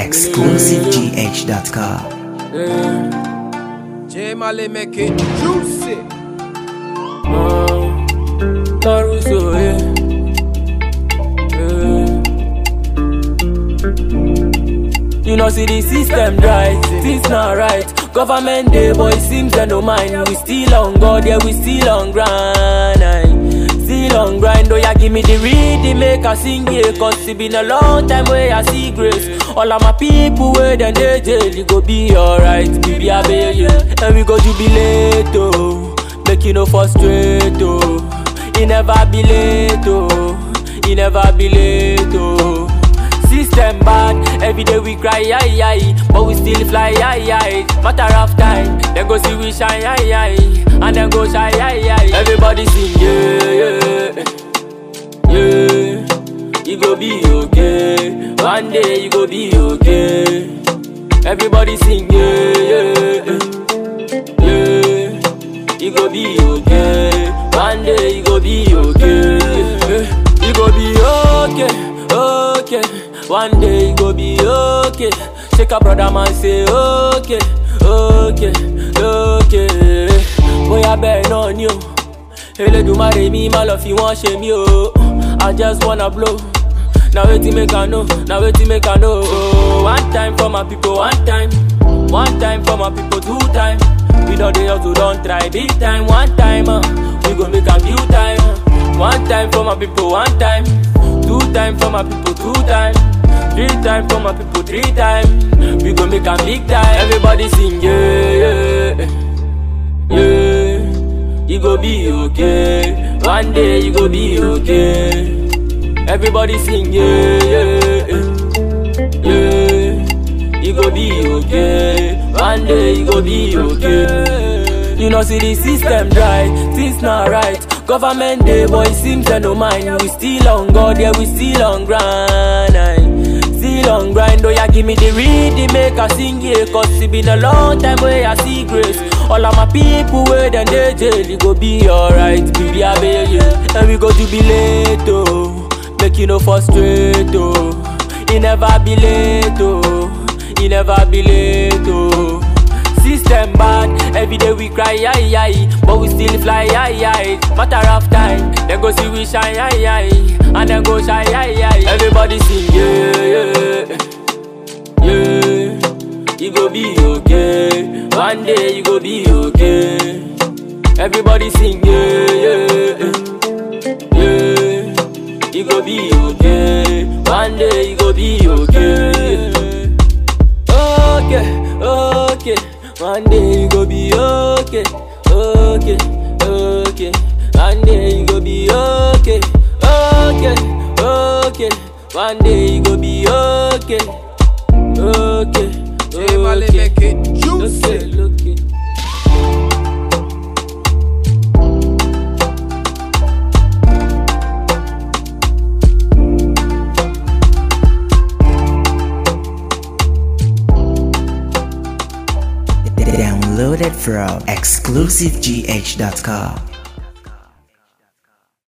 ExclusiveGH.com. J Mali make it juicy. Caruso, yeah. You know, see the system right, things not right. Government day, boy, seems they no mind. We still on God, yeah, we still on grind. aye. Still on grind, oh yeah, give me the reading, make I sing yeah. Cause it been a long time where I see grace. All of my people where then they jail, you go be alright, baby, I bail you. And we go jubilate, oh. Make you no frustrate, oh. He never be late, oh. He never be late, oh. System bad, every day we cry, aye, aye. But we still fly, aye, aye. Matter of time, then go see we shine, aye, aye. And then go shine, aye, aye. Everybody sing, yeah, yeah. Yeah, you go be okay. One day you go be okay. Everybody sing, yeah, yeah. Yeah, you go be okay. One day you go be okay. You go be okay, okay. One day you go be okay. Shake a brother man say okay, okay, okay. Boy I bet on you. Elédùmarè mi má lọ fi wọ́n ṣe mí o. I just wanna blow. Na wetin make I know, na wetin make I know. Oh, one time for my people, one time. One time for my people, two time. We don dey hustle, don try big time. One time, uh, we gon make am few time. uh. One time for my people, one time. Two time for my people, two time. Three time for my people, three time. We gon make am big time. Everybody sing, yeah, yeah, yeah. You go be okay. One day you go be okay. Everybody sing, yeah, yeah, yeah. You go be okay. One day you go be okay. You know, see the system right, things not right. Government day, boy, seems they no mind. We still on God, yeah, we still on grind. aye. Still on grind, oh yeah, give me the reading, make I sing yeah. Cause it been a long time where I see grace. All of my people where then they jail, you go be alright, baby, I bail you. And we go jubilate, oh. Make you no frustrate, oh. He never be late, oh. He never be late, oh. System bad, every day we cry, aye, aye. But we still fly, aye, aye. Matter of time, then go see we shine, aye, aye. And then go shine, aye, aye. Everybody sing, yeah, yeah. Yeah, you go be okay. One day you go be okay. Everybody sing, yeah, yeah. Yeah, you go be okay. One day you go be okay. Okay, okay. One day you go be okay. Okay, okay. One day you go be okay. Okay, okay. One day you go be okay. Okay. J Mali okay. make it Okay, juicy. look it. Downloaded from ExclusiveGH.com.